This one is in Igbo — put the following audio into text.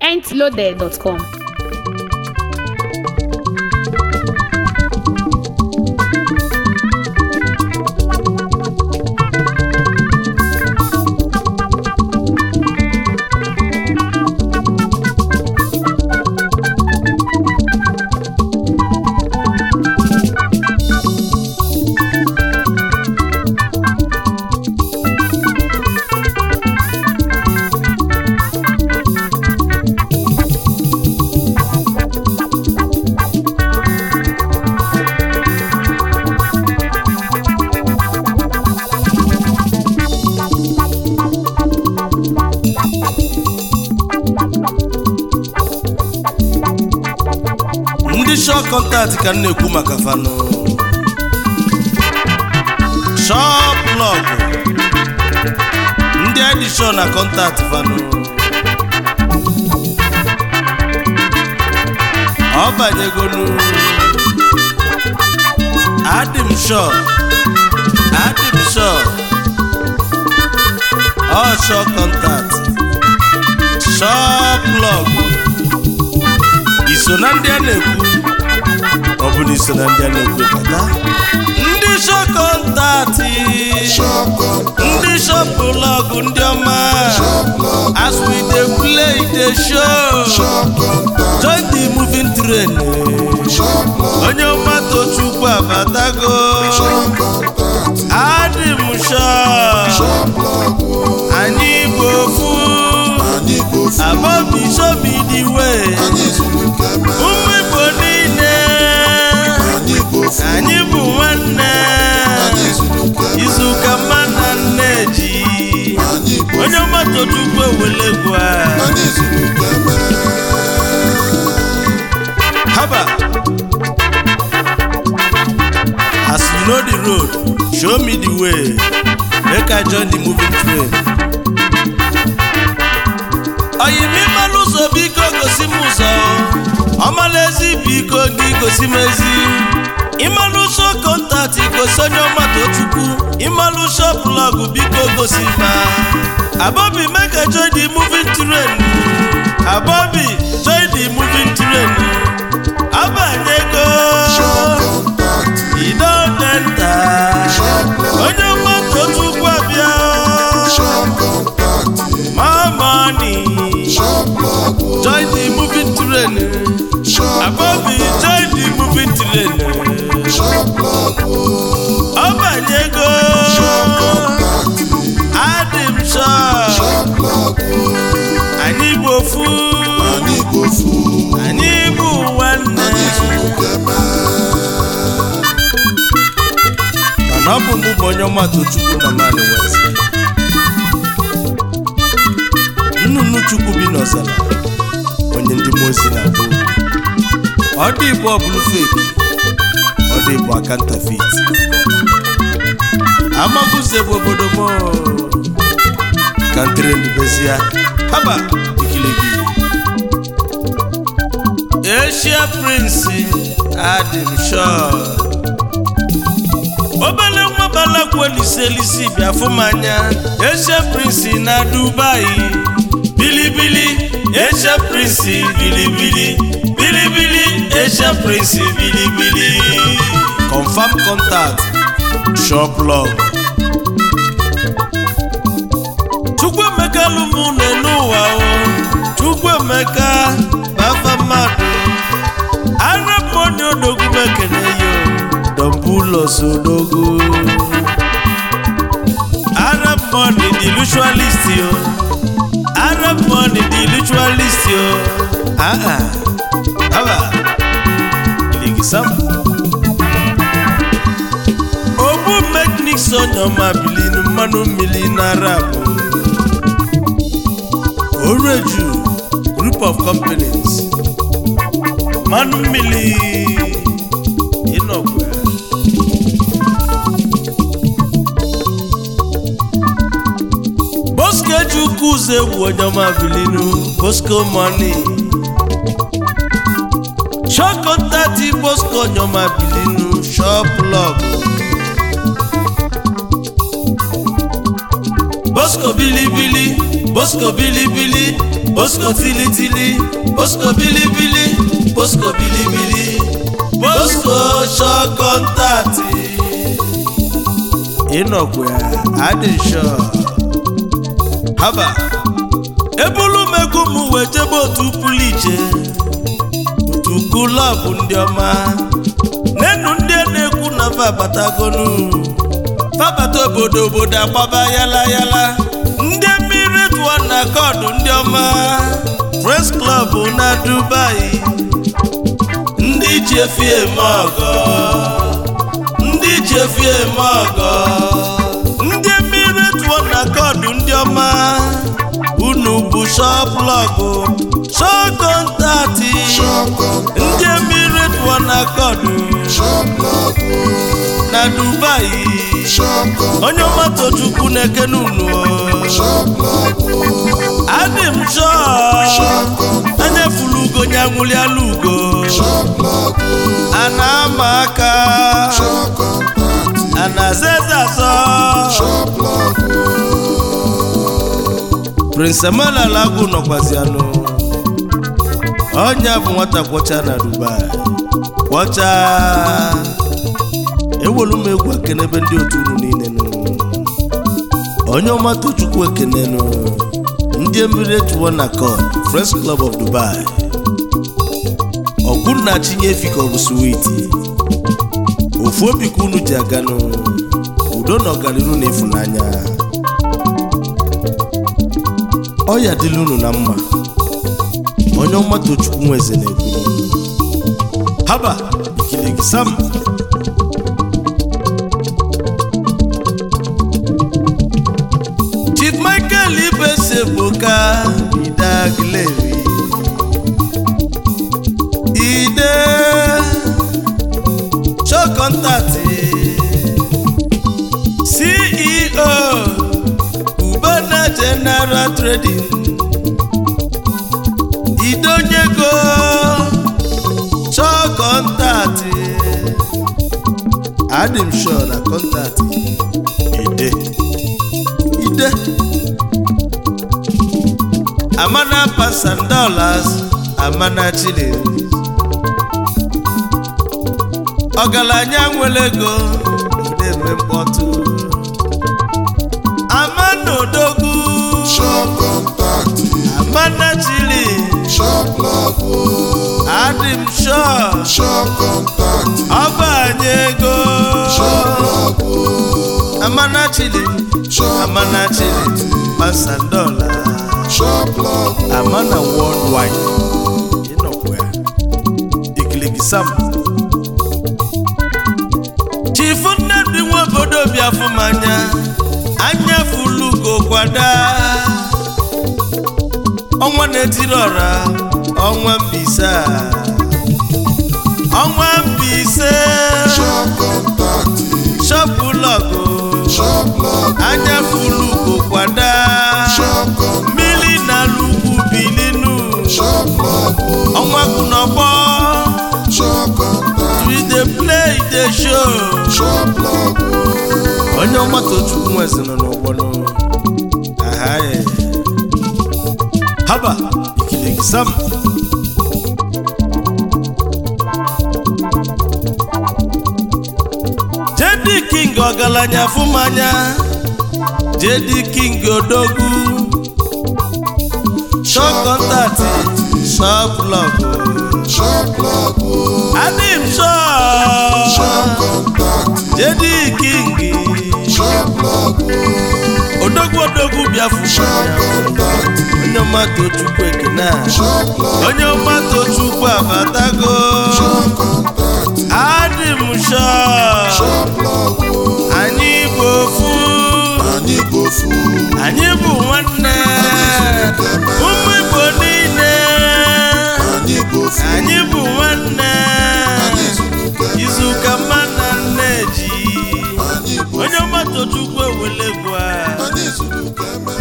mintloaded.com. ndị shọ kọntaktị ka m na-ekwu maka fanụ shọp lọgụ ndị edishọ na kọntaktị fanụ ọ banyegonu adịm shọ adịm shọ ọ shọ kọntaktị shọp lọgụ iso na ndị a na-ekwu ọ bụ na iso na ndị a na-ekwu kata ndị shọkọntatị ndị shọpụlọgụ ndị ọma as we dey play the show join the moving train onye ọma tochukwu abatago adị m shọ anyị bụ ofu abọbi shomi dị wee ụmụ igbo niile anyị bụ nwanne izuụka mma na nneji onye ọmatochukwu ewelegwu a haba as you know the road show me the way make i join the moving train oyimimalụ ụzọ biko gosi m ụzọ ọmala ezi biko gị gosi m ezi ịmalụ ụzọ kọntaktị gosi onye ọmata chukwu ịmalụ ụzọ blọgụ biko gosi ma abobi mega join the moving train abobi join the moving train abanyego idonenta onye ọmata chukwu abịa mamani join the moving train abobi join the moving train ọbanyego adịm sọ anyị bụ ofu anyị bụ nwanne mana ọ bụ mụ bụ onye ọmatụ chukwu na mmadụ west nnụnụ chukwu bi n'ọzara onye ndị mmụọ ozi na-agba okwu. ọ dị igbo ọbụlụ feki ọ dị igbo akantafit amabuze bụ obodo m kantere ndubezia haba ikiligi eshia prinsi adịm shọ obele nwa balagwu eliselisi bịa fụ m anya eshia prinsi na dubai bilibili eshia prinsi bilibili bilibili eshia prinsi bilibili confam contact shop log chukwuemeka lụmụ n'ụwa o chukwuemeka bafa mmadụ arapụonye odogwu mekene yo dombulos odogwu arab money the ritualist yo arab money the ritualist yo ah ah aba iligisama ogbu mekniks onyoma bilinu mmanụ mmiri na arab oreju group of companies mmanụ mmiri ịnọkwa bosco eji ukwu ụzọ egwu onye ọma bilinu bosco money shọkọntati bosco onye ọma bilinu shop log bosco bilibili bosco bilibili Bosco tilitili Bosco bilibili Bosco bilibili Bosco shọ kọntaktị ịnọkwa ya adị nshọ haba ebulu mego m wee jebe otu pụrụ iche otu kulọbụ ndị ọma n'enu ndị a na-ekwu na fabatagonu fabata obodo obodo agbaba yala yala ndị mmiri tụọ na kọdụ ndị ọma Friends Club na Dubai ndị ji efi eme ọgọ ndị ji efi eme ọgọ ndị mmiri tụọ na kọdụ ndị ọma unu bụ shọplọgụ shọkọntatị ndị mmiri tụọ na kọdụ na Dubai onye ọmata chukwu na-ekene unu adị m chọọ anya furu ugo nya nwụliala ugo a na-ama aka a na-aza eze azọ Prince Emmanuel Agụ nọkwazianụ ọnya bụ nwata kwọcha na Dubai kwọcha ewelu m egwu ekene ebe ndị otu unu niile nụ onye ọma tochukwu ekene nụ ndị mmiri etuwo na kọd Friends Club of Dubai ọkwunna chinye efi ka ọ bụ switi ofu obi ka unu ji aganụ udo na ọganiru na ịfụnanya ọya dịla unu na mma onye ọma tochukwu nweze na-ekwu haba ikile gị sam Chief Michael Ibeseboka Idagleri Ide Show contact CEO Ubana General Trading Idonyego Show contact Adim sure na contact Ide ide amana pounds and dollars amana shillings ọgaranya nwere ego na-eme mkpọtụ amana odogwu amana shillings adị m sure ọba anyị ego amana shillings amana shillings pounds and dollars amana worldwide ịnọkwa ya ikilikisam chifu nnedi nwa obodo biafụmanya anya fulugo kwada ọnwa na-etiri ọra ọnwa mbise a. ọnwa mbise shọpụlọgụ anya fulugo kwada mmiri na lugwu bilinu ọnwa kwụ n'ọgbọ we dey play dey show onye ọgbatochukwu nwezi nọ n'ụgbọ nụ ahaye haba ikile gị sam jedi king ọgaranya fụmanya jedi king odogwu shop contact shop log adim shop jedi king odogwu odogwu bịa fụmanya onye ọma tochukwu ekene a onye ọma tochukwu abatago adị m shọ anyị bụ ofu anyị bụ nwanne ụmụ igbo niile anyị bụ nwanne izuụka mma na nneji onye ọma tochukwu ewelegwu a Anyị zuru ka eme